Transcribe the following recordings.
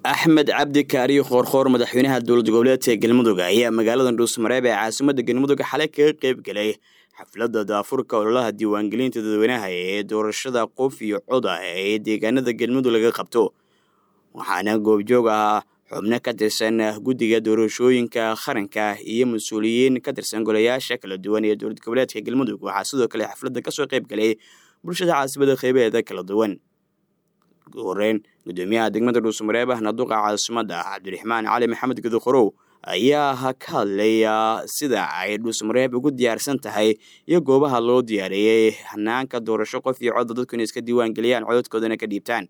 axmed cabdi kaariyo khoorkhoor madaxweynaha dowlad goboleedka galmudug ayaa magaalada dhuusmareeb ee caasimada galmudug xalay kaga qeyb galay xafladda daafurka ololaha diiwaangelinta dadweynaha ee doorashada qof iyo cod ah ee deegaanada galmudug laga qabto waxaana goobjoog ah xubno ka tirsan guddiga doorashooyinka qaranka iyo mas-uuliyiin ka tirsan golayaasha kala duwan ee dowlad goboleedka galmudug waxaa sidoo kale xafladda kasoo qeyb galay bulshada caasimada qeybaheeda kala duwan ugu horeyn gudoomiyaha degmada dhuusmareeb ahna duqa caasimada cabdiraxmaan cali maxamed guduqorow ayaa ka hadlaya sida ay dhuusmareeb ugu diyaarsan tahay iyo goobaha loo diyaariyey hanaanka doorasho qof iyo codda dadku inay iska diiwaan geliyaan cododkoodana ka dhiibtaan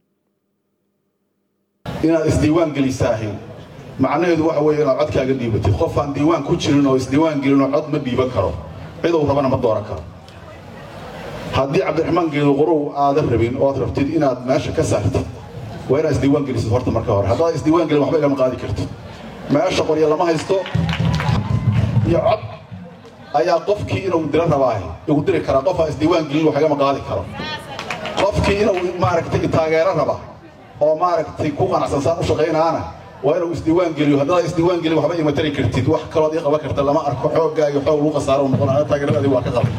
inaad isdiiwaan gelisaahi macnaheedu waxa weeye inaad codkaaga dhiibatid qof aan diiwaan ku jirin oo isdiiwaan gelinoo cod ma dhiiban karo ciduu rabana ma dooran karo haddii cabdiraxmaan geeduqorow aadan rabin oad rabtid inaad meesha ka saartid waa inaad isdiiwaan gelisid horta marka hore haddaad isdiiwaan gelin waxba igama qaadi kartid meesha qorya lama haysto iyo cod ayaa qofkii inuu diro rabaahi igu diri karaa qof aan isdiiwaan gelin wax igama qaadi karo qofkii inuu maaragtay taageero raba oo maaragtay ku qanacsan saan u shaqaynaana waa inuu isdiiwaan geliyo haddaad isdiiwaan gelin waxba ima tari kartid wax kalood ii qaban karta lama arko xooggaa iyo xoog lagu khasaaro noqon taageeradaadii waa ka qaban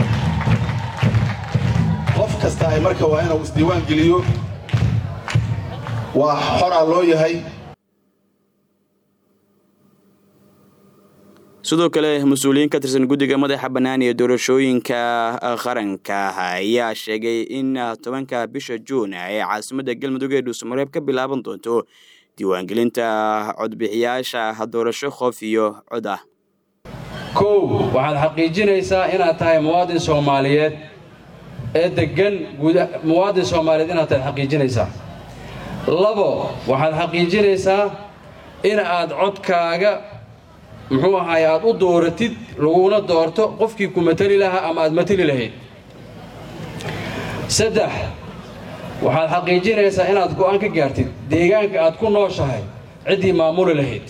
qof kasta ay marka waa inuu isdiiwaan geliyo waa xoraa loo yahay sidoo kale mas-uuliyiin ka tirsan guddiga madaxa bannaan ee doorashooyinka qaranka ayaa sheegay in tobanka bisha juun ee caasimadda galmudug ee dhuusamareeb ka bilaaban doonto diiwaangelinta codbixiyaasha doorasho qof iyo cod ah kow waxaad xaqiijinaysaa inaad tahay muwaadin soomaaliyeed ee deggan muwaadin soomaaliyeed inaad tahay xaqiijinaysaa labo waxaad xaqiijinaysaa in aad codkaaga muxuu ahaay aad u dooratid laguna doorto qofkii ku mateli lahaa ama aad mateli lahayd saddex waxaad xaqiijinaysaa inaad go'aan ka gaartid deegaanka aad ku nooshahay ciddii maamuli lahayd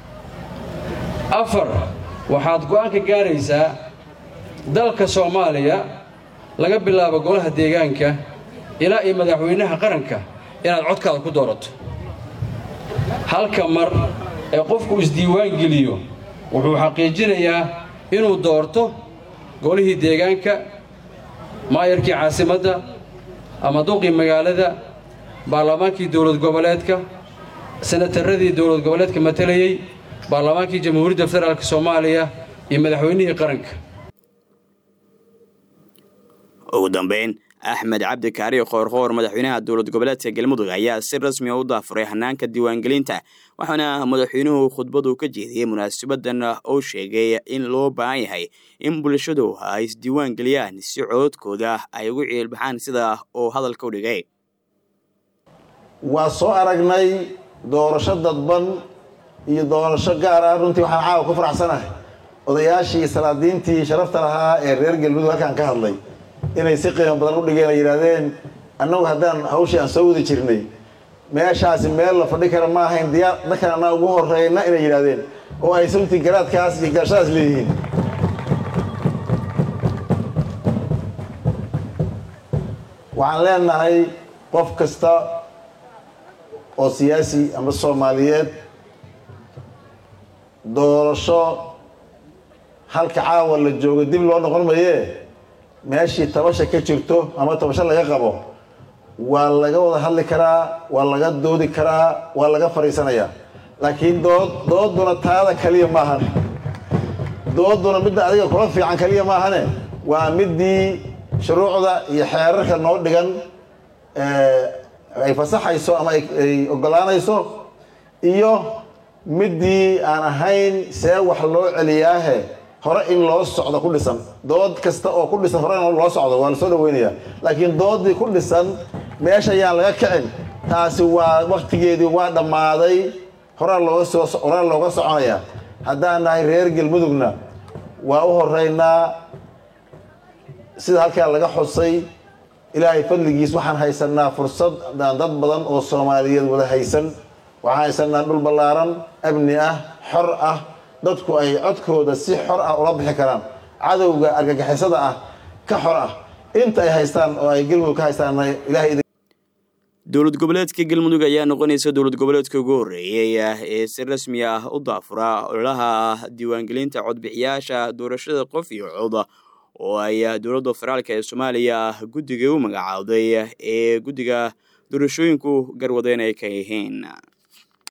afar waxaad go'aan ka gaaraysaa dalka soomaaliya laga bilaabo golaha deegaanka ilaa iyo madaxweynaha qaranka inaad codkaada ku doorato halka mar ee qofku isdiiwaan geliyo wuxuu xaqiijinayaa inuu doorto golihii deegaanka maayarkii caasimadda ama duqii magaalada baarlamaankii dowlad goboleedka senataradii dowlad goboleedka matalayey baarlamaankii jamhuuriyadda federaalk soomaaliya iyo madaxweynihii qaranka ugu dambeyn axmed cabdi kaari khoorkhoor madaxweynaha dowlad goboleedka galmudug ayaa si rasmi a u daafuray hanaanka diiwaangelinta waxaana madaxweynuhu khudbadu ka jeediyey munaasabadan oo sheegay in loo baahan yahay in bulshadu ay isdiiwaan geliyaan si cododkooda ay ugu ciilbaxaan sida uu hadalka u dhigay waa soo aragnay doorasho dadban iyo doorasho gaar ah runtii waxaan caawa ku faraxsanahay odayaashii salaadiintii sharafta lahaa ee reer galmudug halkaan ka hadlay inay si qiimo badan u dhigeen ay yidhaahdeen annagu haddaan hawshii aan soo wadi jirnay meeshaasi meel la fadhi kara ma ahayn diyaar dadkan anaa ugu horreyna inay yidhaahdeen oo ay runtii garaadkaas iyo garashadaas leeyihiin waxaan leenahay qof kasta oo siyaasi ama soomaaliyeed doorasho halka caawa la joogo dib loo noqon mayee meeshii tabasha ka jirto ama tabasho laga qabo waa laga wada hadli karaa waa laga doodi karaa waa laga fadhiisanayaa laakiin dood dooduna taada kaliya maahan dooduna midda adiga kula fiican kaliya maahane waa midii shuruucda iyo xeerarka noo dhigan ay fasaxayso ama ay ogolaanayso iyo midii aan ahayn see wax loo celiyaahe hore in loo socdo ku dhisan dood kasta oo ku dhisan hore in loo socdo waa la soo dhaweynayaa laakiin doodii ku dhisan meesha ayaan laga kicin taasi waa waktigeedii waa dhammaaday horaa looga soo horaa looga soconayaa haddaan nahay reer galmudugna waa u horeynaa sida halkaa laga xusay ilaahay fadligiis waxaan haysanaa fursad daan dad badan oo soomaaliyeed wada haysan waxaan haysanaa dhul ballaaran amni ah xor ah dadku ay codkooda si xor ah ula bixi karaan cadowga argagixisada ah ka xor ah inta ay haystaan oo ay galmudug ka haystaan ilaahay dowlad goboleedka galmudug ayaa noqonaysa dowlad goboleedka ugu horreeyey ee si rasmi ah u daafura ololaha diiwaangelinta codbixiyaasha doorashada qof iyo cod oo ay dowladda federaalk ee soomaaliya guddiga u magacaawday ee guddiga doorashooyinku garwadeen ay ka yihiin